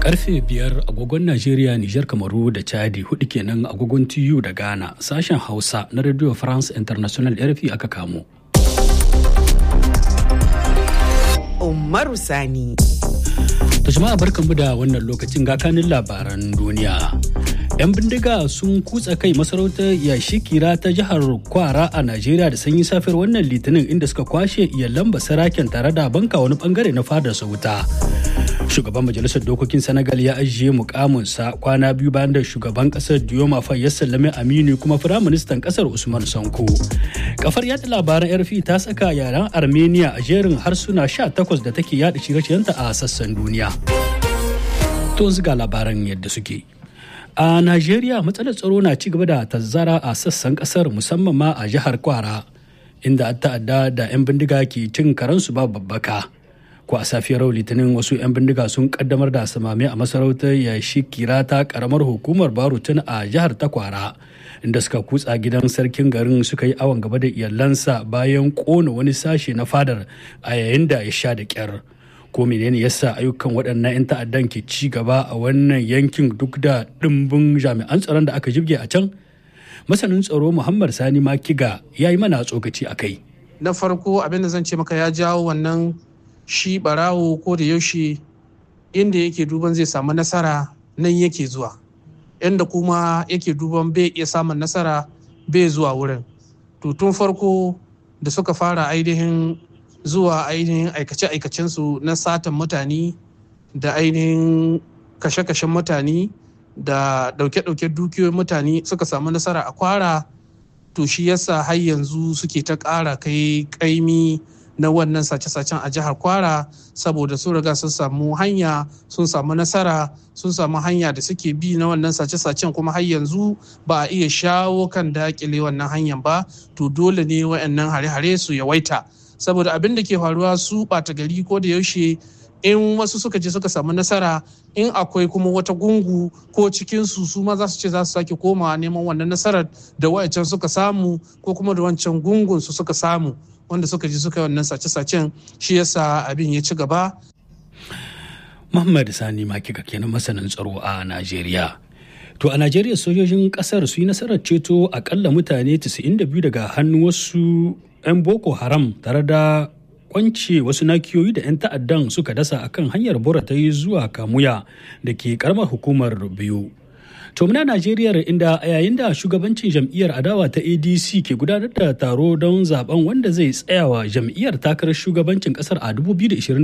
Karfe biyar agogon Najeriya, Nijar, Kamaru da Chadi hudu kenan agogon TU da Ghana sashen Hausa na Radio France International RFI aka kamo. Umaru Sani. Ta jama'a barkanmu da wannan lokacin gakanin labaran duniya. 'Yan bindiga sun kutsa kai masarautar yashi kira ta jihar Kwara a Najeriya da sanyi safiyar wannan litinin inda suka kwashe iyalan basaraken tare da banka wani bangare na fadar wuta. Shugaban Majalisar Dokokin Senegal ya ajiye mukaminsa kwana biyu bayan da shugaban kasar Dioma Faye ya sallame Aminu kuma Firaministan kasar Usman Sanko. Kafar yada labaran RFI ta saka yaren Armenia a jerin harsuna 18 da take yada shirye-shiryenta a sassan duniya. To ga labaran yadda suke. A Najeriya matsalar tsaro na ci gaba da tazzara a sassan kasar musamman ma a jihar Kwara inda ta'adda da 'yan bindiga ke cin karansu ba babbaka. Ko a safiyar litinin wasu 'yan bindiga sun kaddamar da samame a masarautar yashi kira ta karamar hukumar Barutun a jihar ta Kwara inda suka kutsa gidan sarkin garin suka yi awon gaba da iyalansa bayan kona wani sashe na fadar a yayin da ya sha da kyar. ko menene yasa ayyukan waɗannan 'yan ta'addan ke ci gaba a wannan yankin duk da ɗimbin jami'an tsaron da aka jibge a can masanin tsaro muhammad sani makiga ya yi mana tsokaci a kai na farko abin da zan ce maka ya jawo wannan shi barawo ko da yaushe inda yake duban zai samu nasara nan yake zuwa inda kuma yake duban bai iya samun nasara bai zuwa wurin to tun farko da suka fara ainihin zuwa ainihin aikace-aikacensu na satan mutane da ainihin kashe-kashen mutane da dauke-dauke dukiyoyin mutane suka samu nasara a kwara to shi yasa har yanzu suke ta ƙara kai ƙaimi na wannan sace-sacen a jihar kwara saboda sun riga sun samu hanya sun samu nasara sun samu hanya da suke bi na wannan sace-sacen kuma har yanzu ba a iya shawo kan dakile wannan hanyar ba to dole ne waɗannan hare-hare su yawaita saboda abin da ke faruwa su ɓata gari ko da yaushe in wasu suka je suka samu nasara in akwai kuma wata gungu ko cikinsu su ma za su ce za su sake komawa neman wannan nasarar da wayancan suka samu ko kuma da wancan gungun su suka samu wanda suka ji suka yi wannan sace-sacen shi yasa abin ya ci gaba. Muhammad Sani Makika kenan masanin tsaro a Najeriya. To a Najeriya sojojin kasar su yi nasarar ceto akalla mutane 92 daga hannun wasu 'yan Boko Haram tare da kwance wasu nakiyoyi da 'yan ta'addan suka dasa akan hanyar bora ta yi zuwa kamuya da ke karamar hukumar biyu. To muna Najeriya inda a yayin da shugabancin jam'iyyar adawa ta ADC ke gudanar da taro don zaben wanda zai tsayawa jam'iyyar takarar shugabancin kasar a 2027.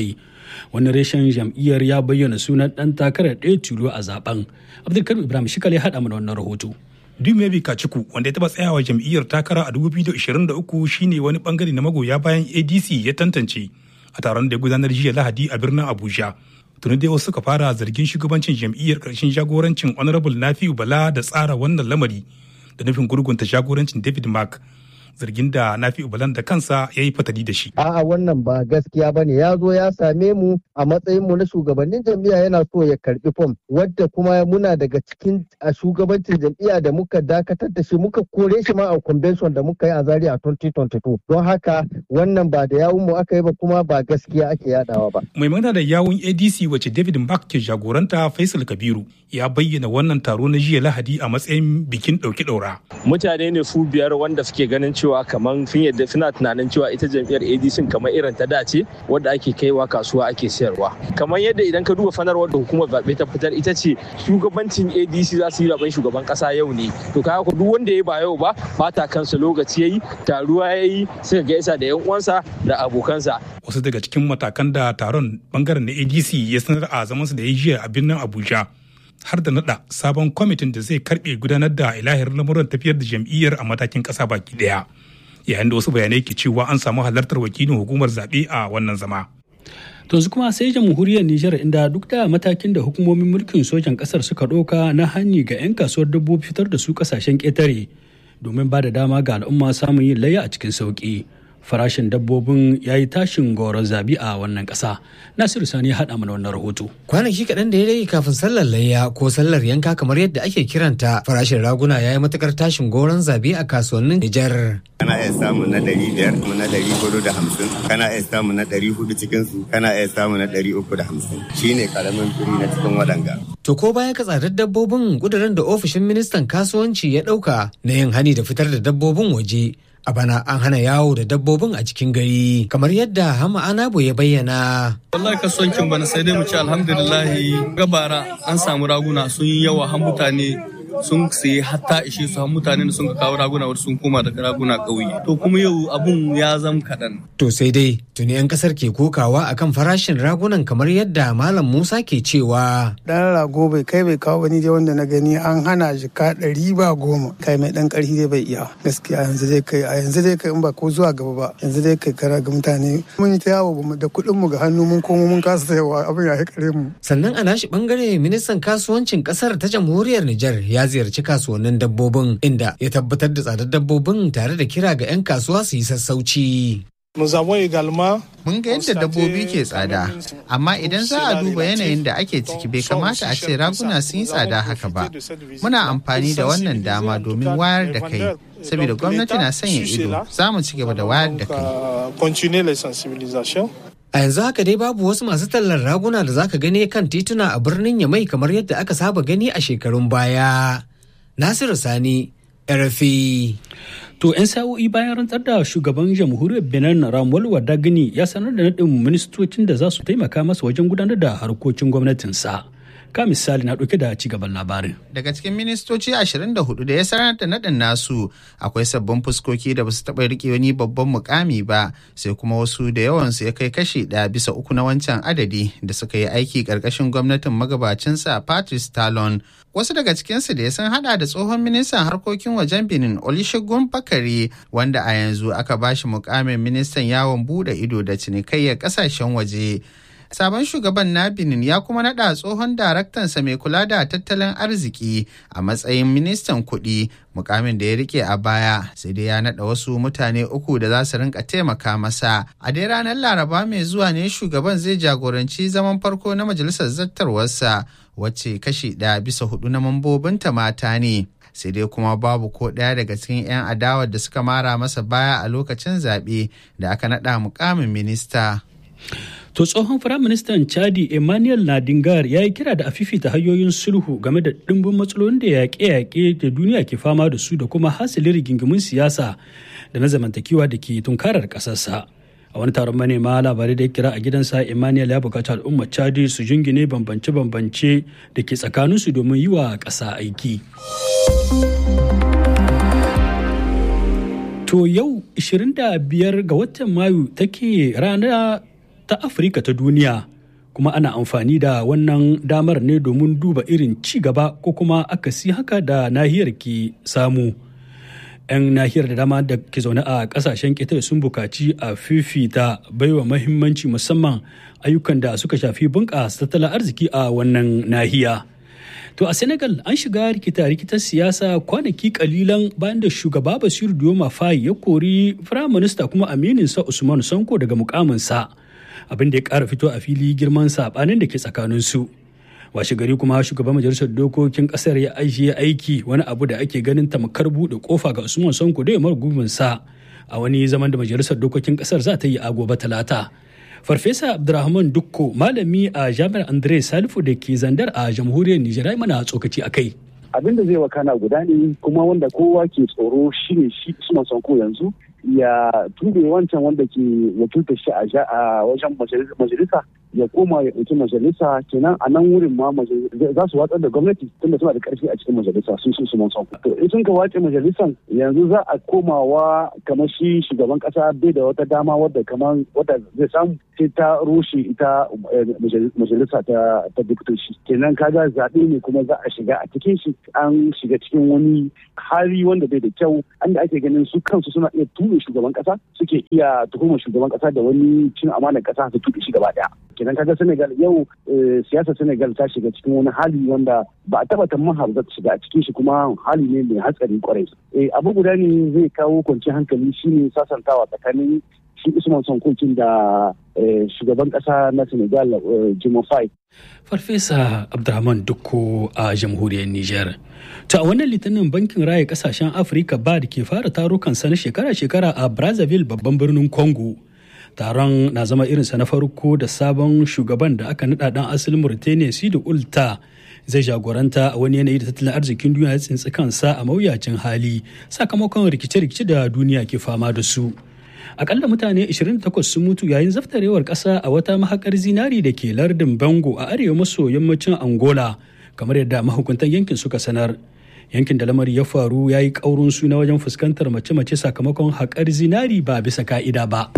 Wani reshen jam'iyyar ya bayyana sunan ɗan takarar ɗaya tilo a zaben. Abdulkarim Ibrahim Shikal ya haɗa mana wannan rahoto. Dumebi Kaciku wanda ya taɓa tsayawa jam'iyyar takara a 2023 shine wani bangare na magoya bayan ADC ya tantance a taron da ya gudanar jiya Lahadi a birnin Abuja. tuni dai wasu suka fara zargin shugabancin jam'iyyar karshen jagorancin honorable nafi'u bala da tsara wannan lamari da nufin gurgunta jagorancin david mark zargin da nafi'u balan da kansa ya yi fatali da shi. A'a wannan ba gaskiya bane ya zo ya same mu a matsayin mu na shugabannin jam'iyya yana so ya karbi fom wadda kuma muna daga cikin a shugabancin jam'iyya da muka dakatar da shi muka kore shi ma a convention da muka yi a Zaria a 2022 don haka wannan ba da yawun mu aka yi ba kuma ba gaskiya ake yadawa ba. Mai magana da yawun ADC wacce David Mark ke jagoranta Faisal Kabiru ya bayyana wannan taro na jiya Lahadi a matsayin bikin ɗauki ɗaura. Mutane ne su biyar wanda suke ganin cewa kamar sun yadda suna tunanin cewa ita jam'iyyar ADC kamar irin ta dace wadda ake kaiwa kasuwa ake sayarwa. Kamar yadda idan ka duba fanarwar da hukumar zaɓe ta fitar ita ce shugabancin ADC za su yi zaben shugaban ƙasa yau ne. To kaya ku duk wanda ya ba yau ba bata kansa lokaci yayi taruwa yayi suka gaisa da yan uwansa da abokansa. Wasu daga cikin matakan da taron bangaren na ADC ya sanar a zamansu da ya jiya a birnin Abuja. har da nada sabon kwamitin da zai karbe gudanar da ilahir lamuran tafiyar da jam'iyyar a matakin kasa baki daya yayin da wasu bayanai ke cewa an samu halartar wakilin hukumar zaɓe a wannan zama. To su kuma sai jamhuriyar Nijar inda duk da matakin da hukumomin mulkin sojan kasar suka ɗauka na hanyi ga 'yan kasuwar dabbobi fitar da su kasashen ƙetare domin ba da dama ga al'umma samun yin layya a cikin sauƙi. farashin dabbobin ya yi tashin goron zabi a wannan ƙasa nasiru sani ya haɗa mana wannan rahoto kwanaki kaɗan da ya rage kafin sallar layya ko sallar yanka kamar yadda ake kiranta farashin raguna ya yi matukar tashin goron zabi a kasuwannin nijar kana iya samu na ɗari biyar kuma na ɗari hudu da hamsin kana iya samu na ɗari hudu cikin su kana iya samu na ɗari uku da hamsin shine karamin firi na cikin waɗanga. to ko baya ka tsadar dabbobin kudurin da ofishin ministan kasuwanci ya ɗauka na yin hani da fitar da dabbobin waje a bana an hana yawo da dabbobin a cikin gari kamar yadda hama anabo ya bayyana wallahi kasuwancin bana sai dai mu ce alhamdulillahi gabara an samu raguna sun yi yawa har mutane sun sayi hatta ishe su har mutane da sun kawo raguna wasu sun koma daga raguna ƙauye to kuma yau abun ya zam kaɗan. to sai dai tuni 'yan kasar ke kokawa akan farashin ragunan kamar yadda malam musa ke cewa dan rago bai kai bai kawo bani dai wanda na gani an hana shi ka ɗari ba goma kai mai ɗan ƙarfi dai bai iya gaskiya yanzu dai kai a yanzu dai kai in ba ko zuwa gaba ba yanzu dai kai kara ga mutane mun yi ta yawo da kuɗin mu ga hannu mun komo mun kasa sayawa abin ya kare mu sannan a nashi bangare ministan kasuwancin kasar ta jamhuriyar Nijar ya ziyarci kasuwannin dabbobin inda ya tabbatar da tsadar dabbobin tare da kira ga 'yan kasuwa su yi sassauci. Mun ga yadda dabbobi ke tsada, amma idan za a duba yanayin da ake ciki bai kamata a ce raguna sun yi tsada haka ba. Muna amfani da wannan dama domin wayar da kai, saboda gwamnati na sanya ido, za mu ci gaba da wayar da kai. A yanzu haka dai babu wasu masu tallar raguna da zaka gani kan tituna a birnin Yamai kamar yadda aka saba gani a shekarun baya. Nasiru Sani, RFI. To 'yan sa'o'i bayan rantsar da shugaban jamhuriyar Benin Ramuel Wadagini ya sanar da naɗin ministocin da za su taimaka masa wajen gudanar da harkokin gwamnatinsa. Ka misali na ɗauke da ci gaban labarin. Daga cikin ministoci 24 da ya sanar da naɗin nasu akwai sabbin fuskoki da basu taɓa riƙe wani babban mukami ba sai kuma wasu da yawansu ya kai kashi ɗaya bisa uku na wancan adadi da suka yi aiki ƙarƙashin gwamnatin magabacinsa Patrice Talon. Wasu daga cikinsu da ya sun hada da tsohon ministan harkokin wajen Benin Olusegun Bakari wanda a yanzu aka bashi mukamin ministan yawon bude ido da cinikayyar ƙasashen waje. Sabon shugaban na Benin ya kuma naɗa tsohon daraktansa mai kula da tattalin arziki a matsayin ministan kuɗi mukamin da ya rike a baya sai dai ya naɗa wasu mutane uku da za su rinka taimaka masa. A dai ranar Laraba mai zuwa ne shugaban zai jagoranci zaman farko na majalisar zattarwarsa wacce kashi ɗaya bisa hudu na mambobinta mata ne. sai dai kuma babu ko ɗaya daga cikin 'yan adawar da suka mara masa baya a lokacin zaɓe da aka naɗa mukamin minista. To tsohon firaministan Chadi Emmanuel Nadingar ya yi kira da a fifita hanyoyin sulhu game da ɗimbin matsalolin da yaƙe-yaƙe da duniya ke fama da su da kuma hasilin rigingimun siyasa da na zamantakewa da ke tunkarar ƙasarsa. A wani taron manema labarai da ya kira a gidansa Emmanuel ya buƙaci al'ummar Chadi su jingine bambance-bambance da ke tsakaninsu domin yi wa ƙasa aiki. To yau 25 ga watan Mayu take rana ta Afirka ta duniya kuma ana amfani da wannan damar ne domin duba irin ci gaba ko kuma akasi haka da nahiyar ke samu. 'yan nahiyar da dama da ke zaune a kasashen ƙetare sun bukaci a fifita baiwa mahimmanci musamman ayyukan da suka shafi bunƙasa tattalin arziki a wannan nahiya. To a Senegal an shiga rikita-rikitar siyasa kwanaki kalilan bayan da shugaba Basiru Dioma Faye ya kori firaminista kuma amininsa Usman Sanko daga mukaminsa abin da ya ƙara fito a fili girman saɓanin da ke tsakaninsu. Washe gari kuma shugaban majalisar dokokin ƙasar ya ajiye aiki wani abu da ake ganin tamkar buɗe kofa ga Usman Sanko da ya sa a wani zaman da majalisar dokokin ƙasar za ta yi a gobe talata. Farfesa Abdulrahman Dukko malami a Jami'ar Andre Salifu da ke zandar a jamhuriyar Nijar mana tsokaci a kai. Abin da zai wakana guda ne kuma wanda kowa ke tsoro shine shi Usman Sanko yanzu ya tube wancan wanda ke wakilta shi a wajen majalisa ya koma ya ɗauki majalisa kenan a nan wurin ma za su watsar da gwamnati tunda suna da ƙarfi a cikin majalisa sun sun su mansan to in sun ka wace majalisan yanzu za a komawa kamar shi shugaban ƙasa bai da wata dama wadda kamar wadda zai samu sai ta rushe ita majalisa ta ta diktoci kenan kaga zaɓe ne kuma za a shiga a cikin shi an shiga cikin wani hali wanda bai da kyau an da ake ganin su kansu suna iya tuɓe shugaban ƙasa suke iya tuhumar shugaban ƙasa da wani cin amanar ƙasa su tuɓe shi gaba ɗaya kenan kaga Senegal yau siyasar Senegal ta shiga cikin wani hali wanda ba a taba tamman har ta shiga a cikin shi kuma hali ne mai hatsari kwarai. abu guda ne zai kawo kwanciyar hankali shine sasantawa tsakanin shi usman sonkokin da shugaban kasa na senegal jimofai farfesa abdulrahman dukko a jamhuriyar niger ta wannan litinin bankin raya kasashen afirka ba da ke fara tarukan sa na shekara-shekara a brazzaville babban birnin congo taron na zama irinsa na farko da sabon shugaban da aka nada dan asalin mauritania sidi ulta zai jagoranta a wani yanayi da tattalin arzikin duniya ya tsintsi kansa a mawuyacin hali sakamakon rikice-rikice da duniya ke fama da su akalla mutane 28 sun mutu yayin zaftarewar kasa a wata mahakar zinari da ke lardin bango a arewa maso yammacin angola kamar yadda mahukuntan yankin suka sanar yankin da lamari ya faru ya yi ƙaurin suna wajen fuskantar mace-mace sakamakon haƙar zinari ba bisa ka'ida ba.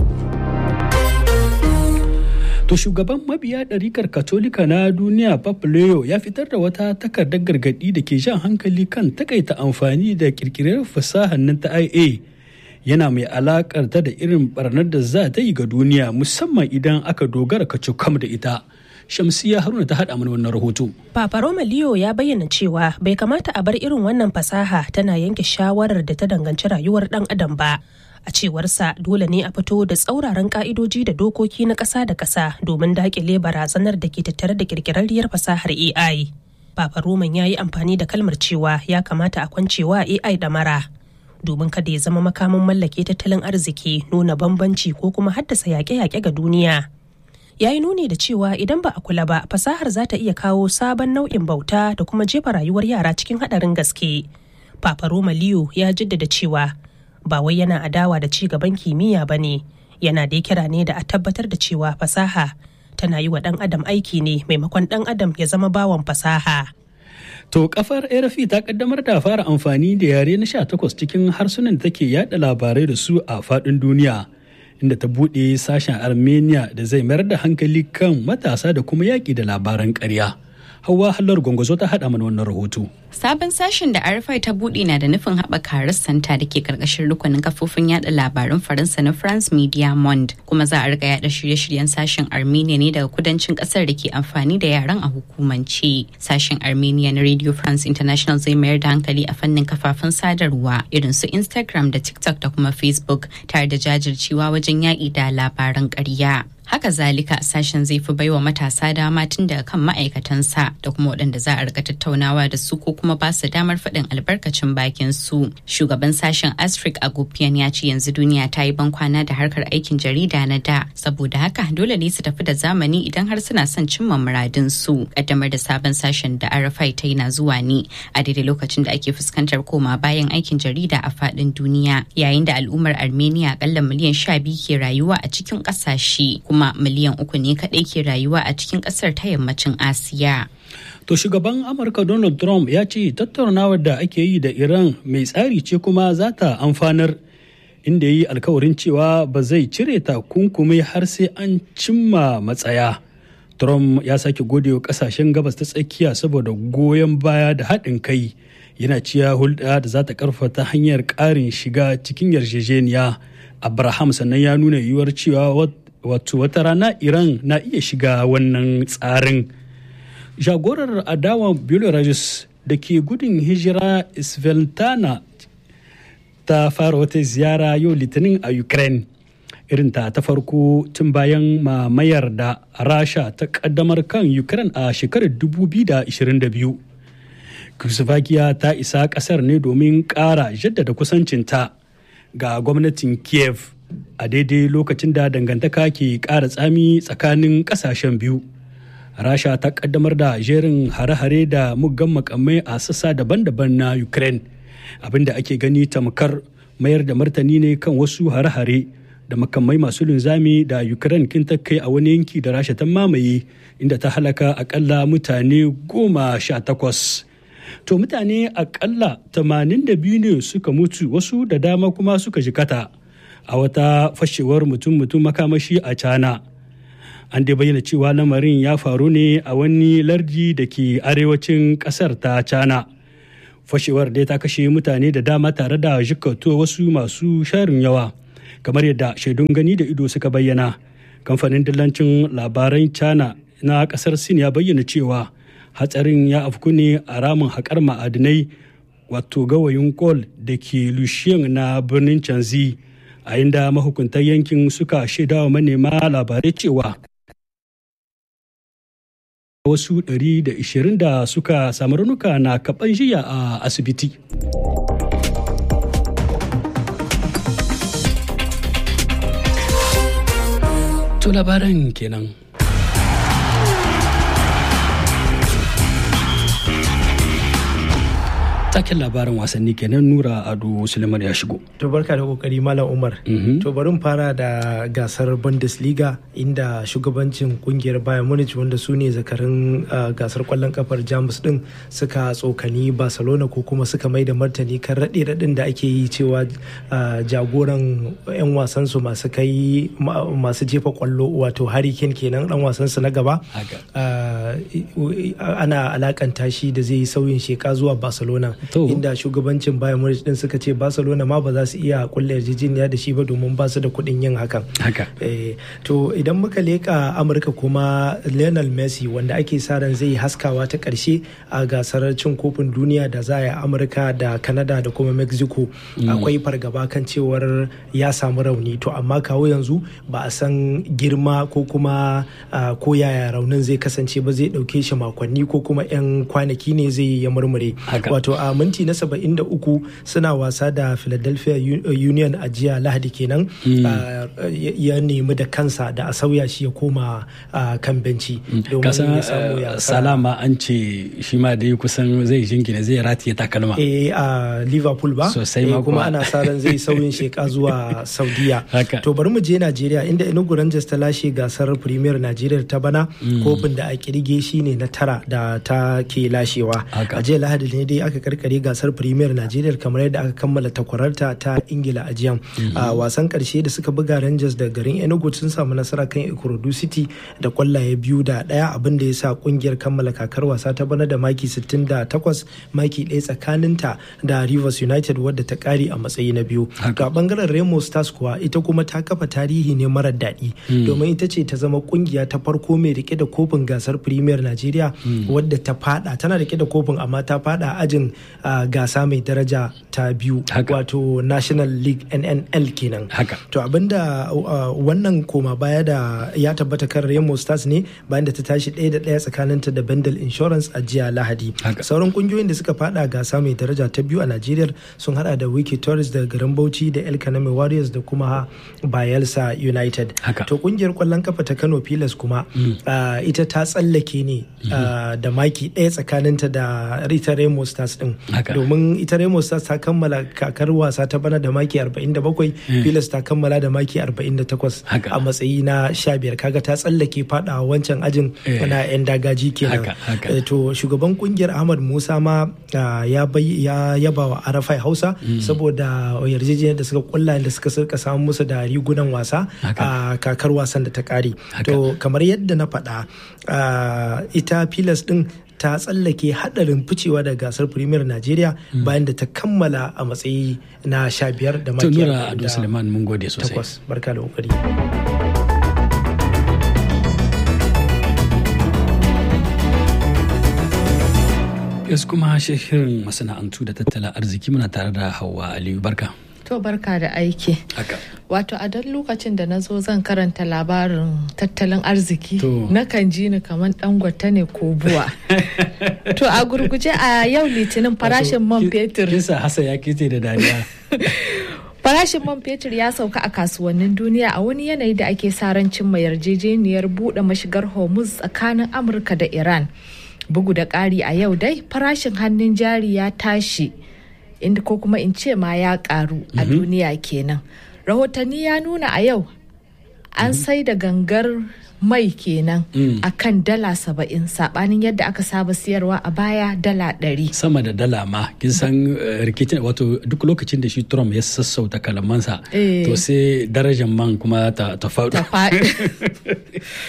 To shugaban mabiya ɗarikar Katolika na duniya Papa Leo ya fitar da wata takardar gargaɗi da ke jan hankali kan takaita amfani da ƙirƙirar fasahar nan ta IA yana mai alakar ta da irin barnar da za ta yi ga duniya musamman idan aka dogara kacokam da ita. Shamsiya Haruna ta haɗa mana wannan rahoto. Papa Roma Leo ya bayyana cewa bai kamata a bar irin wannan fasaha tana yanke shawarar da ta danganci rayuwar ɗan adam ba. A cewarsa dole ne a fito da tsauraran ka'idoji da dokoki na ƙasa da ƙasa domin daƙile barazanar da ke tattare da ƙirƙirarriyar fasahar AI. Papa Roman ya yi amfani da kalmar cewa ya kamata a kwancewa AI da mara. Domin kada ya zama makamin mallake tattalin arziki nuna bambanci ko kuma haddasa yaƙe-yaƙe ga duniya. ya yi nuni da cewa idan ba a kula ba fasahar za ta iya kawo sabon nau'in bauta da kuma jefa rayuwar yara cikin haɗarin gaske. Papa Roma Leo ya jaddada cewa ba wai yana adawa da ci gaban kimiyya ba ne, yana da kira ne da a tabbatar da cewa fasaha tana yi wa ɗan adam aiki ne maimakon ɗan adam ya zama bawan fasaha. To kafar RFI ta kaddamar da fara amfani da yare na 18 cikin harsunan da take yada labarai da su a faɗin duniya. inda ta buɗe sashen armenia da zai mayar da hankali kan matasa da kuma yaƙi da labaran ƙarya hawa hallar gwangwazo ta haɗa mana wannan rahoto Sabon sashen da RFI ta buɗe na da nufin haɓaka rassanta da ke ƙarƙashin rukunin kafofin yada labaran Faransa na France Media Monde kuma za a riga yada shirye-shiryen sashen Armenia ne daga kudancin ƙasar da ke amfani da yaran a hukumance. Sashen Armenia na Radio France International zai mayar da hankali a fannin kafafen sadarwa irin su Instagram da TikTok da kuma Facebook tare da jajircewa wajen yaƙi da labaran ƙarya. haka zalika sashen zai fi baiwa matasa dama tun daga kan ma'aikatansa da kuma waɗanda za a rika tattaunawa da su ko kuma ba su damar faɗin albarkacin bakin su shugaban sashen astrid agopian ya ce yanzu duniya ta yi bankwana da harkar aikin jarida na da saboda haka dole ne su tafi da zamani idan har suna son cimma muradin su kaddamar da sabon sashen da rfi ta yi na zuwa ne a daidai lokacin da ake fuskantar koma bayan aikin jarida a faɗin duniya yayin da al'ummar armenia akalla miliyan sha biyu ke rayuwa a cikin ƙasashe kuma miliyan uku ne kaɗai ke rayuwa a cikin ƙasar ta yammacin asiya To shugaban Amurka Donald Trump ya ce tattaunawar da ake yi da Iran mai tsari ce kuma za ta amfanar inda ya yi alkawarin cewa ba zai cire takunkumi har sai an cimma matsaya. Trump ya sake gode wa kasashen gabas ta tsakiya saboda goyon baya da haɗin kai yana ciya hulɗa da za ta ƙarfata hanyar ƙarin shiga cikin yarjejeniya. Abraham sannan ya nuna yiwuwar cewa wato wata rana Iran na iya shiga wannan tsarin. jagorar adawa belarus da ke gudun hijira sveltana ta fara wata ziyara yau litinin a ukraine irinta ta farko tun bayan mamayar da rasha ta kaddamar kan ukraine a shekarar 2022 Czechoslovakia ta isa kasar ne domin kara jaddada kusancinta ga gwamnatin kiev a daidai lokacin da dangantaka ke kara tsami tsakanin kasashen biyu rasha ta kaddamar da jerin hare-hare da muggan makamai a sassa daban-daban na ukraine abinda ake gani tamkar mayar da martani ne kan wasu hare-hare da makamai masu linzami da ukraine kin ta kai a wani yanki da rasha ta mamaye inda ta halaka akalla mutane goma sha takwas to mutane akalla tamanin da biyu ne suka mutu wasu da dama kuma suka jikata a wata fashewar mutum-mutum makamashi a cana an dai bayyana cewa lamarin ya faru ne a wani lardi da ke arewacin kasar ta cana fashewar dai ta kashe mutane da dama tare da jikato wasu masu sharin yawa kamar yadda shaidun gani da ido suka bayyana kamfanin dillancin labaran cana na kasar sin ya bayyana cewa hatsarin ya afku ne a ramin haƙar ma'adinai wato gawayin kol da ke lushiyan na birnin canzi a inda mahukuntan yankin suka shaidawa manema labarai cewa wasu 120 da suka samu raunuka na kaban jiya a asibiti. To labaran kenan. Taken labarin wasanni kenan Nura Ado Suleiman ya shigo. To barka da kokari Malam Umar. To bari mu fara da gasar Bundesliga inda shugabancin kungiyar Bayern Munich wanda su ne zakarin gasar kwallon kafar Jamus din suka tsokani Barcelona ko kuma suka mai da martani kan raɗe raɗin da ake yi cewa jagoran 'yan wasan su masu kai masu jefa kwallo wato Harry Kane kenan dan wasan su na gaba. Ana alakanta shi da zai yi sauyin sheka zuwa Barcelona. inda shugabancin Bayern Munich din suka ce Barcelona ma ba za su iya kulle yarjejeniya da shi ba domin ba su da kuɗin yin hakan. to idan muka leka Amurka kuma Lionel Messi wanda ake sa ran zai haskawa ta ƙarshe a gasar cin kofin duniya da za a yi Amurka da Canada da kuma Mexico akwai fargaba kan cewar ya samu rauni to amma kawo yanzu ba a san girma ko kuma ko yaya raunin zai kasance ba zai ɗauke shi makonni ko kuma 'yan kwanaki ne zai ya murmure wato a minti na 73 suna wasa da philadelphia union a jiya lahadi kenan ya nemi da kansa da a sauya shi ya koma kan benci domin ya samu ya salama an ce shi ma dai kusan zai jingina zai ratiye takalma eh a liverpool ba sosai ma kuma ana sa ran zai sauyin sheka zuwa saudiya to bari mu je najeriya inda enugu rangers ta lashe gasar premier najeriya ta bana kofin da a kirge shine na tara da ta ke lashewa a jiya lahadi ne dai aka karkare gasar premier nigeria kamar yadda aka kammala takwararta ta ingila a jiyan a wasan karshe da suka buga rangers da garin enugu sun samu nasara kan ikorodu city da kwallaye biyu da daya abin da ya sa kungiyar kammala kakar wasa ta bana da maki 68 maki ɗaya tsakaninta da rivers united wadda ta kare a matsayi na biyu ga bangaren remo stars kuwa ita kuma ta kafa tarihi ne marar daɗi domin ita ce ta zama kungiya ta farko mai rike da kofin gasar premier nigeria wadda ta fada tana rike da kofin amma ta fada ajin uh, gasa mai daraja ta biyu wato national league nnl kenan to abinda uh, wannan koma baya da ya tabbata kan remo stars ne bayan da ta tashi ɗaya da ɗaya tsakaninta da bendel insurance a jiya lahadi sauran kungiyoyin da suka fada gasa mai daraja ta biyu a nigeria sun hada da wiki tourist da garin bauchi da el kaname warriors da kuma bayelsa united to kungiyar kwallon kafa ta kano pilas kuma mm. uh, ita ta tsallake ne mm -hmm. da maki ɗaya tsakaninta da ita remo stars din domin ita Remo Stars ta kammala kakar wasa ta bana da maki 47 Pilas ta kammala da maki 48 a matsayi na 15 kaga ta tsallake fada wancan ajin na yan dagaji kenan to shugaban kungiyar Ahmad Musa ma ya yaba wa Arafai Hausa saboda yarjejeniyar da suka kulla da suka suka samu musu da rigunan wasa a kakar wasan da ta kare to kamar yadda na faɗa ita Pilas din ta tsallake hadarin ficewa da gasar premier najeriya bayan da ta kammala a matsayi na sha biyar da maki tunura ado suleiman mun gode sosai takwas barka da kokari yanzu kuma shirin masana'antu da tattalin arziki muna tare da hawa aliyu barka To barka da aiki. Wato a don lokacin da na zo zan karanta labarin tattalin arziki nakan ji ni kamar dangwata ne ko buwa. to a gurguje a yau litinin farashin man fetur. Kisa hasa ya kete da dariya. Farashin man fetur ya sauka a kasuwannin duniya a wani yanayi da ake sa ran cimma yarjejeniyar buɗe mashigar Hormuz tsakanin Amurka da Iran. Bugu da ƙari a yau dai farashin hannun jari ya tashi. inda ko kuma in ce ma ya karu a duniya kenan rahotanni ya nuna a yau an sai da gangar mai kenan a kan dala saba'in sabanin yadda aka saba siyarwa a baya dala ɗari. sama da dala ma kin san rikicin wato duk lokacin da shi trump ya sassauta kalamansa to sai darajar man kuma ta faɗo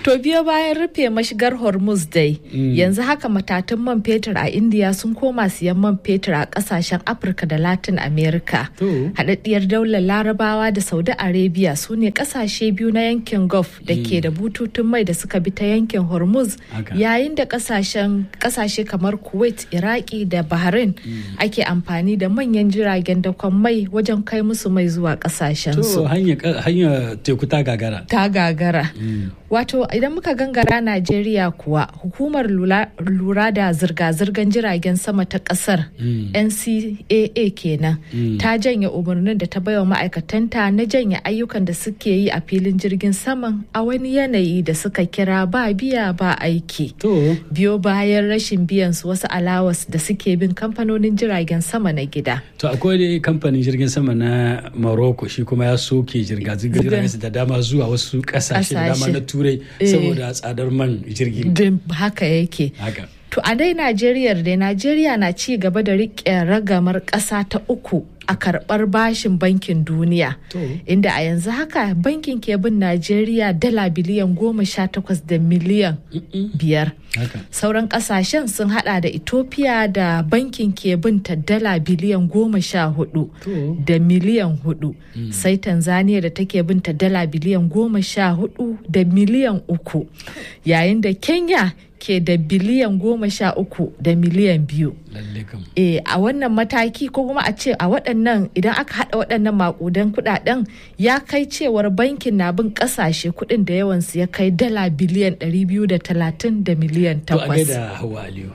To biyo bayan rufe mashigar Hormuz dai, yanzu haka matatun man fetur a India sun koma siyan man fetur a kasashen Afirka da Latin America. Haɗaɗɗiyar daular Larabawa da Saudi Arabia su ne kasashe biyu na yankin Gulf da ke da bututun mai da suka bi ta yankin Hormuz yayin da kasashe kamar Kuwait, Iraki da Bahrain ake amfani da manyan jiragen dakon mai wajen kai musu mai zuwa kasashen su. hanya teku ta gagara. Ta gagara. Wato idan muka gangara Najeriya kuwa hukumar lura da zirga-zirgar jiragen sama ta kasar NCAA kenan ta janye umarnin da ta baiwa ma'aikatanta na janye ayyukan da suke yi a filin jirgin saman a wani yanayi da suka kira ba biya ba aiki. Biyo bayan rashin biyan su wasu alawas da suke bin kamfanonin jiragen sama na gida. To akwai dai kamfanin jirgin sama na Morocco shi kuma ya soke jirga-zirgar jiragen da dama zuwa wasu kasashe da dama na turai saboda tsadar man jirgi. Haka yake. To a dai Najeriya dai Najeriya na ci gaba da riƙe ragamar ƙasa ta uku a karɓar bashin bankin duniya inda a yanzu haka bankin ke bin najeriya dala biliyan goma sha takwas da miliyan biyar sauran kasashen sun hada da ethiopia da bankin ke bin ta dala biliyan goma sha hudu da miliyan hudu sai tanzania da take bin ta dala biliyan goma sha hudu da miliyan uku yayin da kenya ke da biliyan goma sha uku da miliyan biyu. E, a wannan mataki ko kuma a ce a waɗannan idan aka haɗa waɗannan makudan kuɗaɗen ya kai cewar bankin na bin ƙasashe kuɗin da yawansu ya kai dala biliyan 230 da miliyan 8. To a gaida Hawa Aliyu.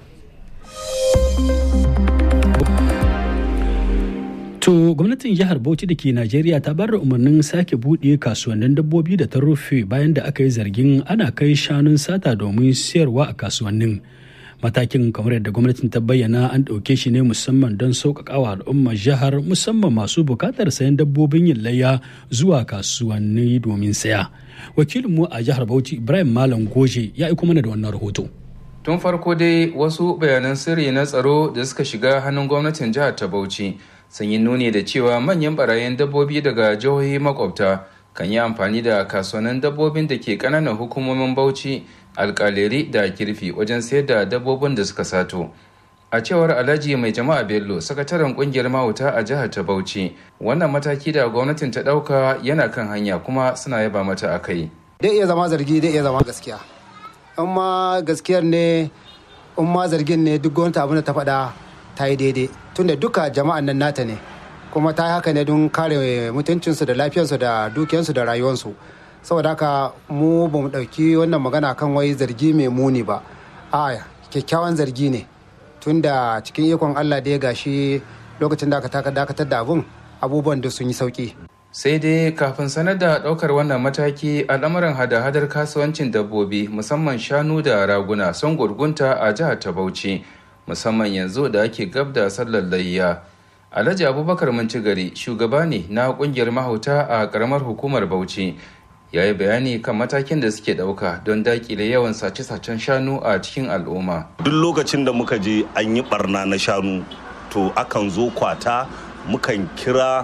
To gwamnatin jihar Bauchi da ke Najeriya ta bar da umarnin sake buɗe kasuwannin dabbobi da ta rufe bayan da aka yi zargin ana kai shanun sata domin siyarwa a kasuwannin. Matakin kamar yadda gwamnatin ta bayyana an ɗauke shi ne musamman don sauƙaƙawa al'ummar jihar musamman masu buƙatar sayan dabbobin yin layya zuwa kasuwanni domin saya. Wakilinmu a jihar Bauchi Ibrahim Malam Goje ya aiko mana da wannan rahoto. Tun farko dai wasu bayanan sirri na tsaro da suka shiga hannun gwamnatin jihar ta Bauchi sun yi nuni da cewa manyan barayin dabbobi daga jihohi makwabta kan yi amfani da kasuwannin dabbobin da ke kananan hukumomin bauchi alkaleri da kirfi wajen sayar da dabbobin da suka sato a cewar alhaji mai jama'a bello sakataren kungiyar mahauta a jihar ta bauchi wannan mataki da gwamnatin ta dauka yana kan hanya kuma suna yaba mata a kai dai iya zama zargi dai iya zama gaskiya in ma gaskiyar ne in ma zargin ne duk gwamnati abin da ta faɗa ta yi daidai tunda duka jama'an nan nata ne kuma ta yi haka ne don kare mutuncinsu da lafiyarsu da dukiyarsu da rayuwarsu saboda haka mu ba mu ɗauki wannan magana kan wai zargi mai muni ba a kyakkyawan zargi ne tunda cikin ikon allah da ya gashi lokacin da aka dakatar da abun abubuwan da sun yi sauki sai dai kafin sanar da ɗaukar wannan mataki al'amuran hada-hadar kasuwancin dabbobi musamman shanu da raguna sun gurgunta a jihar ta bauchi musamman yanzu da ake gab da sallar layya alhaji abubakar gari shugaba ne na kungiyar mahauta a karamar hukumar bauchi ya yi bayani kan matakin da suke ɗauka don dakile yawan sace-sacen shanu a cikin al'umma duk lokacin da muka je an yi barna na shanu to akan zo kwata mukan kira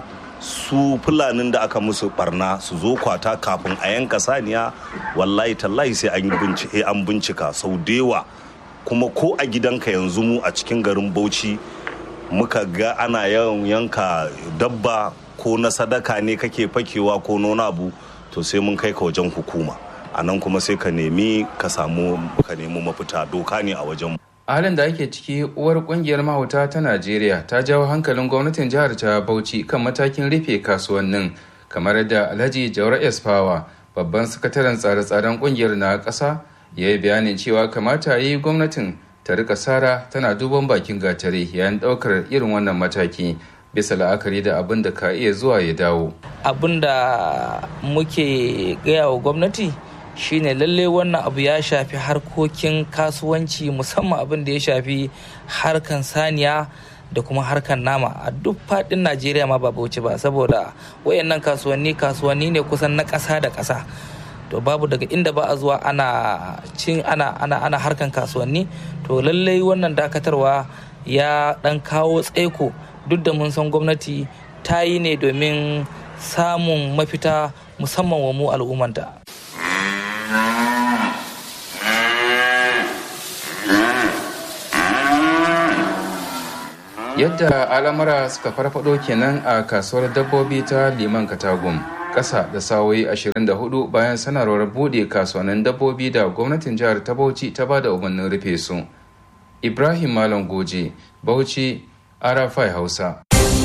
su fulanin da aka musu barna su zo kwata kafin a yanka saniya wallahi tallahi sai an bincika sau da yawa kuma ko a gidanka yanzu mu a cikin garin bauchi muka ga ana yawan yanka dabba ko na sadaka ne kake fakewa ko nona abu to sai mun kai ka wajen hukuma a nan kuma sai ka nemi ka samu ka nemi mafita doka ne a wajen a halin da ake ciki uwar kungiyar mahauta ta najeriya ta jawo hankalin gwamnatin jihar ta bauchi kan matakin rufe kasuwannin kamar da alhaji jaura esfawa babban sakataren tsare-tsaren kungiyar na ƙasa ya yi bayanin cewa kamata yi gwamnatin ta rika sara tana duban bakin gatare yayin daukar irin wannan mataki bisa la'akari da abin da ka iya zuwa ya dawo abin da muke gaya wa gwamnati shine lalle wannan abu ya shafi harkokin kasuwanci musamman abin da ya shafi harkan saniya da kuma harkan nama a duk fadin najeriya ma ba bauchi ba saboda wayannan kasuwanni kasuwanni ne kusan na ƙasa da ƙasa to babu daga inda ba a zuwa ana cin ana ana ana harkan kasuwanni to lallai wannan dakatarwa ya dan kawo tsaiko duk da mun san gwamnati ta yi ne domin samun mafita musamman wa mu al'ummanta yadda al'amura suka farfado kenan a kasuwar dabbobi ta liman katagum ƙasa da sawoyi 24 bayan sanarwar buɗe kasuwannin dabbobi da gwamnatin jihar ta bauchi ta ba da umarnin rufe su ibrahim malam goje bauchi arafai hausa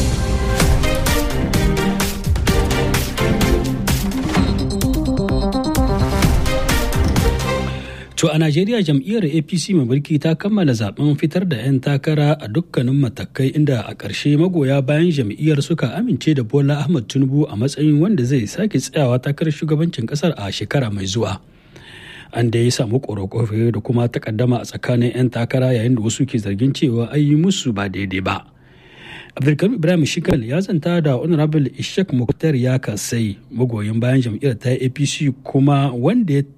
To a Najeriya jam'iyyar APC mai mulki ta kammala zaben fitar da 'yan takara a dukkanin matakai inda a ƙarshe magoya bayan jam'iyyar suka amince da Bola Ahmad Tinubu a matsayin wanda zai sake tsayawa takarar shugabancin ƙasar a shekara mai zuwa. An da ya samu ƙorafe da kuma takaddama a tsakanin 'yan takara yayin da wasu ke zargin cewa an yi musu ba daidai ba. Abdulkarim Ibrahim Shikal ya zanta da Honorable Ishak Muktar ya kasai magoyin bayan jam'iyyar ta APC kuma wanda ya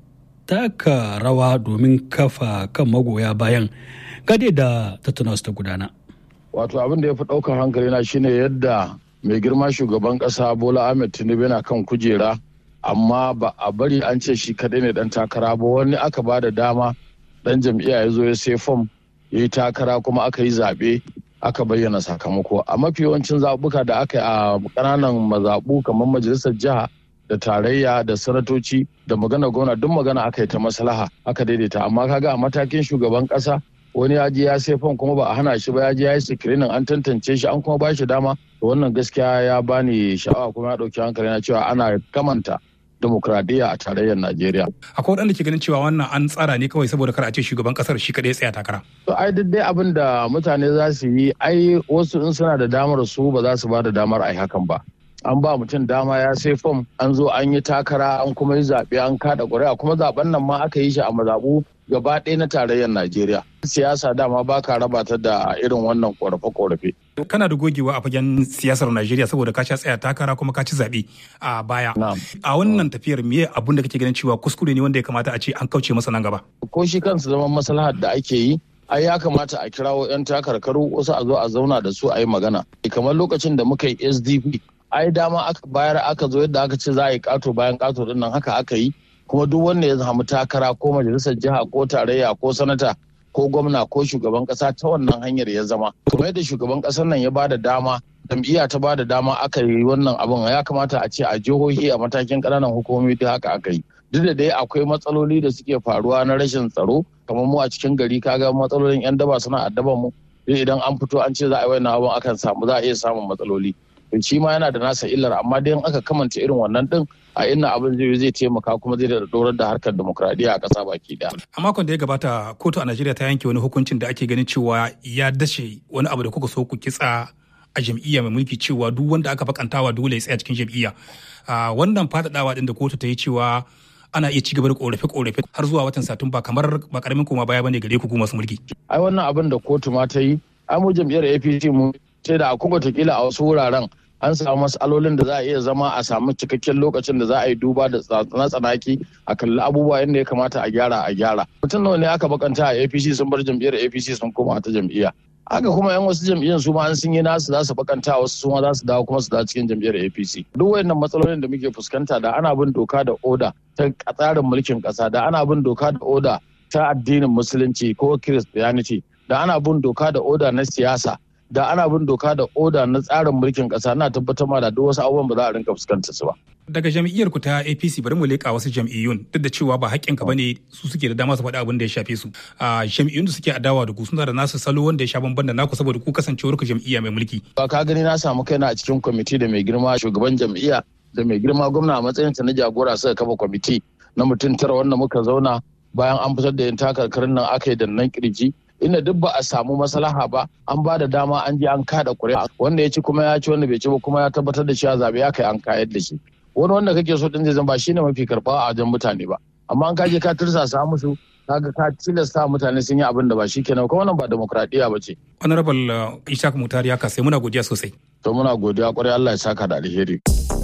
taka rawa domin kafa kan magoya bayan gade da tattuna su ta gudana. Wato abin da ya fi ɗaukar hankali na shine yadda mai girma shugaban ƙasa Bola Ahmed Tinubu yana kan kujera amma ba a bari an ce shi kaɗai ne ɗan takara ba wani aka ba da dama ɗan jam'iyya ya zo ya sai fom ya yi takara kuma aka yi zaɓe aka bayyana sakamako a mafi yawancin zaɓuka da aka yi a ƙananan mazaɓu kamar majalisar jiha da tarayya da sanatoci da magana gwamna duk magana aka yi ta maslaha aka daidaita amma kaga a matakin shugaban kasa wani ya je ya sai fam kuma ba a hana shi ba ya je ya yi sikirinin an tantance shi an kuma ba shi dama to wannan gaskiya ya bani sha'awa kuma ya dauki hankali na cewa ana kamanta demokradiyya a tarayyar Najeriya. Akwai waɗanda ke ganin cewa wannan an tsara ne kawai saboda kar a ce shugaban kasar shi kaɗai tsaya takara. To ai duk dai abin da mutane za su yi ai wasu in suna da damar su ba za su ba da damar ai hakan ba. an ba mutum dama ya sai fom an zo an yi takara an kuma yi zaɓe an kada ƙuri'a kuma zaɓen nan ma aka yi shi a mazaɓu gaba ɗaya na tarayyar najeriya siyasa dama ba ka raba ta da irin wannan ƙorafe-ƙorafe. kana da gogewa a fagen siyasar najeriya saboda ka sha tsaya takara kuma ka ci zaɓe a baya a wannan tafiyar me abun da kake ganin cewa kuskure ne wanda ya kamata a ce an kauce masa nan gaba ko shi kansa zaman maslahar da ake yi ai ya kamata a kirawo 'yan takarkaru wasu a zo a zauna da su a yi magana kamar lokacin da muka yi sdp ai dama aka bayar aka zo yadda aka ce za a yi kato bayan kato din nan haka aka yi kuma duk wanda ya samu takara ko majalisar jiha ko tarayya ko sanata ko gwamna ko shugaban kasa ta wannan hanyar ya zama kuma yadda shugaban kasar nan ya ba da dama jam'iyya ta ba da dama aka yi wannan abin ya kamata a ce a jihohi a matakin ƙananan hukumomi da haka aka yi duk da dai akwai matsaloli da suke faruwa na rashin tsaro kamar mu a cikin gari kaga matsalolin yan daba suna addaban mu idan an fito an ce za a yi wannan abin akan samu za a iya samun matsaloli shi ma yana da nasa illar amma dai aka kamanta irin wannan din a inna abin zai zai taimaka kuma zai da dorar da harkar demokradiyya a ƙasa baki daya. A makon da ya gabata kotu a Najeriya ta yanke wani hukuncin da ake ganin cewa ya dashe wani abu da kuka so ku kitsa a jam'iyya mai mulki cewa duk wanda aka bakantawa dole ya tsaya cikin jam'iyya. Wannan faɗaɗawa din da kotu ta yi cewa ana iya ci gaba da korafe-korafe har zuwa watan satumba kamar ba karamin koma baya bane gare ku ku masu mulki. Ai wannan abin da kotu ma ta yi, ai mu jam'iyyar APC mu sai da akwai watakila a wasu wuraren an samu matsalolin da za a iya zama a samu cikakken lokacin da za a yi duba da na tsanaki a kalli abubuwa yadda ya kamata a gyara a gyara mutum nawa ne aka bakanta a apc sun bar jam'iyyar apc sun koma ta jam'iyya haka kuma yan wasu jam'iyyar su ma an sun yi nasu za su bakanta wasu su ma za su dawo kuma su dawo cikin jam'iyyar apc duk wayannan matsalolin da muke fuskanta da ana bin doka da oda ta tsarin mulkin kasa da ana bin doka da oda ta addinin musulunci ko christianity da ana bin doka da oda na siyasa da ana bin doka da oda na tsarin mulkin kasa na tabbatar ma da duk wasu abubuwan ba za a rinka fuskantar su ba. Daga jam'iyyar ku ta APC bari mu leƙa wasu jam'iyyun duk da cewa ba haƙƙin ka bane su suke da dama su faɗi abin da ya shafe su. A jam'iyyun da suke adawa da ku suna da nasu salo wanda ya sha bamban da naku saboda ku kasancewar ku jam'iyya mai mulki. Ba ka gani na samu kaina a cikin kwamiti da mai girma shugaban jam'iyya da mai girma gwamna a matsayin na jagora suka kafa kwamiti na mutum tara wanda muka zauna bayan an fitar da yin takarkarin nan aka yi da nan kirji inda duk ba a samu maslaha ba an ba da dama an je an kada kuri'a wanda ya ci kuma ya ci wanda bai ci ba kuma ya tabbatar da cewa zabe ya kai an kayar da shi wani wanda kake so din zai zama ba shine mafi karɓa a wajen mutane ba amma an kaje ka tursasa musu kaga ka tilasta mutane sun yi abin da ba shikenan kuma wannan ba demokradiya ba ce honorable ishaq mutari ya sai muna godiya sosai to muna godiya kwarai Allah ya saka da alheri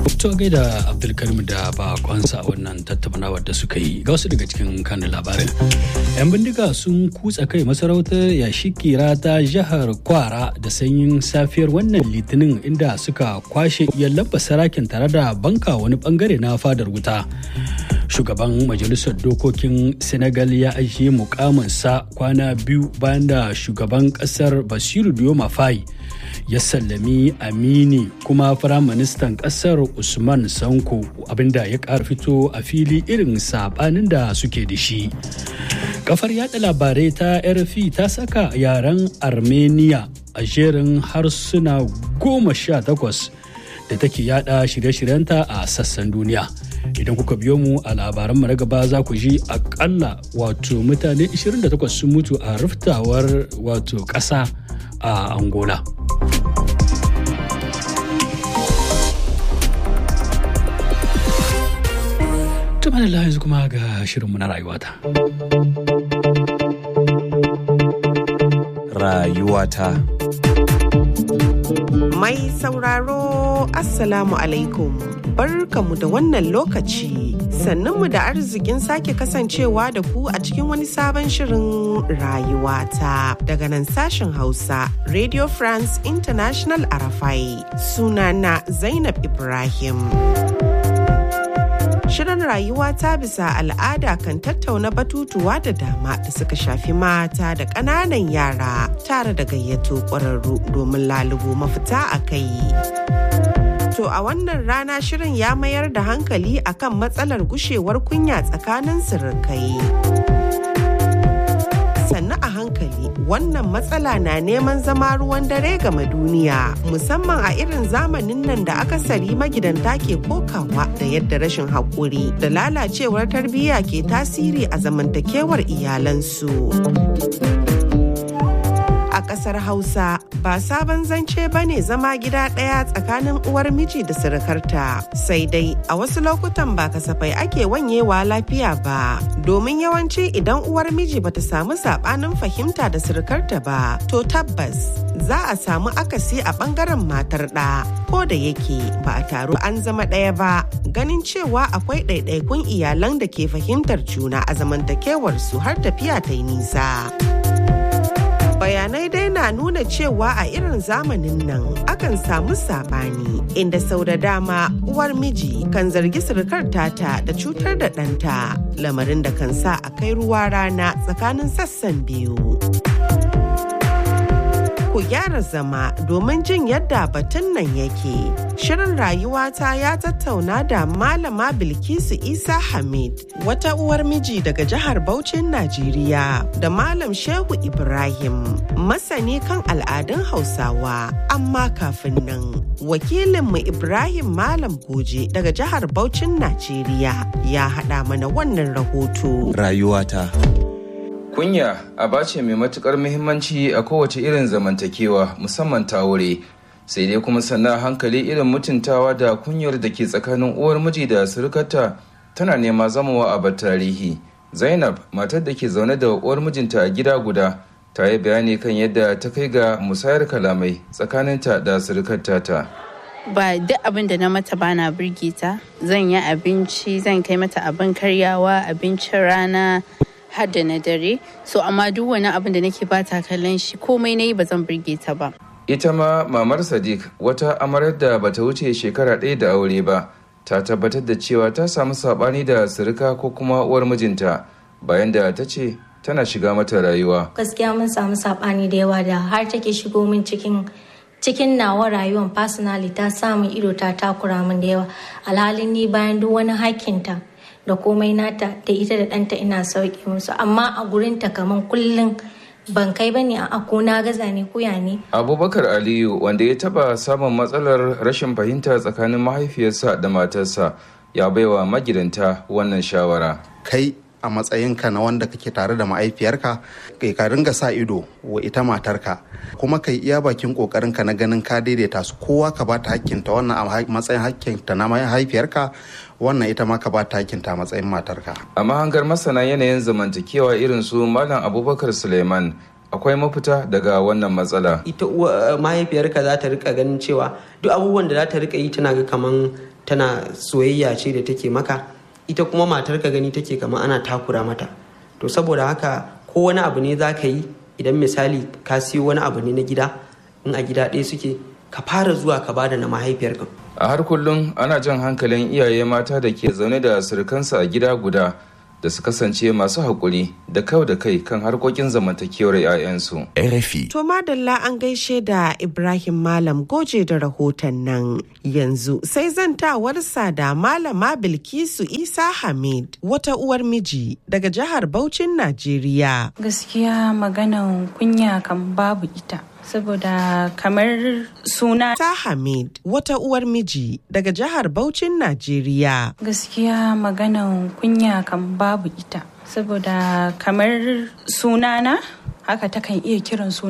To gaida Abdulkarim da bakonsa a wannan tattaunawar da suka yi ga wasu daga cikin kanin labarin. 'Yan bindiga sun kutsa kai masarautar yashikira ta jihar Kwara da sanyin safiyar wannan litinin inda suka kwashe iyalan sarakin tare da banka wani bangare na fadar wuta. Shugaban Majalisar Dokokin Senegal ya ajiye mukaminsa kwana biyu bayan da shugaban kasar Basiru Dioma Faye ya sallami amini kuma firaministan kasar usman sanko abinda ya ƙara fito a fili irin sabanin da suke da shi kafar yada labarai ta rfi ta saka yaren armenia a jerin harsuna goma sha takwas da take yada shirye-shiryenta a sassan duniya idan kuka biyo mu a labaran mu na gaba za ku ji akalla wato mutane 28 sun mutu a riftawar wato ƙasa a angola Tuma da yanzu kuma ga shirinmu na rayuwata. Rayuwata. Mai sauraro Assalamu alaikum. Barkamu da wannan lokaci. Sannunmu da arzikin sake kasancewa da ku a cikin wani sabon shirin rayuwata daga nan sashen Hausa Radio France International Arafai. Sunana Zainab Ibrahim. Shirin rayuwa ta bisa al'ada kan tattauna batutuwa da dama da suka shafi mata da ƙananan yara tare da gayyato ƙwararru domin lalubo mafita a kai. To a wannan rana shirin ya mayar da hankali akan matsalar gushewar kunya tsakanin sirikai. sannu a hankali wannan matsala na neman zama ruwan dare game duniya musamman a irin zamanin nan da akasari magidanta ke kokawa da yadda rashin haƙuri da lalacewar tarbiyya ke tasiri a zamantakewar iyalansu. a ƙasar Hausa ba sabon zance ba ne zama gida ɗaya tsakanin uwar miji da surukarta sai dai a wasu lokutan ba kasafai ake wanyewa lafiya ba domin yawanci idan uwar miji bata samu saɓanin fahimta da surukarta ba to tabbas za a samu akasi a ɓangaren matar ɗa ko da yake ba a taru an zama ɗaya ba ganin cewa akwai ɗaiɗaikun iyalan da ke fahimtar juna a zamantakewarsu har tafiya ta yi nisa. bayanai dai na nuna cewa a irin zamanin nan akan samu sabani inda sau da dama uwar miji kan zargi surukar tata da cutar da ɗanta lamarin da kan sa a kai ruwa rana tsakanin sassan biyu. ku gyara zama domin jin yadda batun nan yake. Shirin rayuwata ya tattauna da Malama Bilkisu Isa Hamid, wata uwar miji daga jihar Bauchin Najeriya, da Malam Shehu Ibrahim, masani kan al'adun Hausawa. Amma kafin nan, wakilinmu Ibrahim Malam Goje daga jihar Bauchin Najeriya ya haɗa mana wannan rahoto. Rayuwata. Kunya aba ce mai matukar muhimmanci a kowace irin zamantakewa musamman ta wuri sai dai kuma sannan hankali irin mutuntawa da kunyar da ke tsakanin uwar miji da surukarta tana nema zamawa a tarihi. Zainab matar da ke zaune da uwar mijinta a gida guda ta yi bayani kan yadda ta kai ga musayar kalamai tsakaninta da surukarta ta. ba duk abin da na mata bana birge ta zan yi abinci zan kai mata abin karyawa abincin rana har da na dare so amma duk wani abin da nake bata kallon shi komai na yi ba zan burge ta ba ita ma mamar sadiq wata amarar da bata wuce shekara ɗaya da aure ba ta tabbatar da cewa ta samu saɓani da sirika ko kuma uwar mijinta bayan da ta ce tana shiga mata rayuwa gaskiya mun samu saɓani da yawa da har take shigo min cikin cikin nawa rayuwar personally ta samun ido ta takura min da yawa alhalin ni bayan duk wani hakkinta da komai nata da ita da ɗanta ina sauke musu amma a gurinta kaman kullum ban kai ba ne a ko na gaza ne koya ne. abubakar aliyu wanda ya taba samun matsalar rashin fahimta tsakanin mahaifiyarsa da matarsa ya baiwa magidanta wannan shawara kai a matsayinka na wanda kake tare da ma'aifiyarka kai ka ringa sa ido wa ita matarka kuma kai iya bakin kokarinka na ganin ka daidaita su kowa ka ba ta hakkinta wannan a matsayin hakkinta na mahaifiyarka wannan ita ma ka ba ta hakkinta a matsayin matarka a mahangar masana yanayin zamantakewa irin su malam abubakar suleiman akwai mafita daga wannan matsala ita mahaifiyarka za ta rika ganin cewa duk abubuwan da za ta rika yi tana ga kaman tana soyayya ce da take maka ita kuma matar ka gani take kama ana takura mata to saboda haka ko wani abu ne za ka yi idan misali ka siyo wani abu ne na gida in a gida ɗaya suke ka fara zuwa ka bada na mahaifiyarka a har kullum ana jan hankalin iyaye mata da ke zaune da surukansu a gida guda da su kasance masu haƙuri da kau da kai kan harkokin zamantakewar 'ya'yansu. RFI. To madalla an gaishe da Ibrahim Malam goje da rahoton nan yanzu sai zantawarsa da Malama Bilkisu Isa Hamid wata uwar miji daga jihar Bauchin Najeriya. Gaskiya maganan kunya kan babu ita. saboda kamar suna ta Hamid wata uwar miji daga jihar Bauchin Najeriya. Gaskiya maganan kunya kan babu ita saboda kamar sunana haka takan iya kiran suna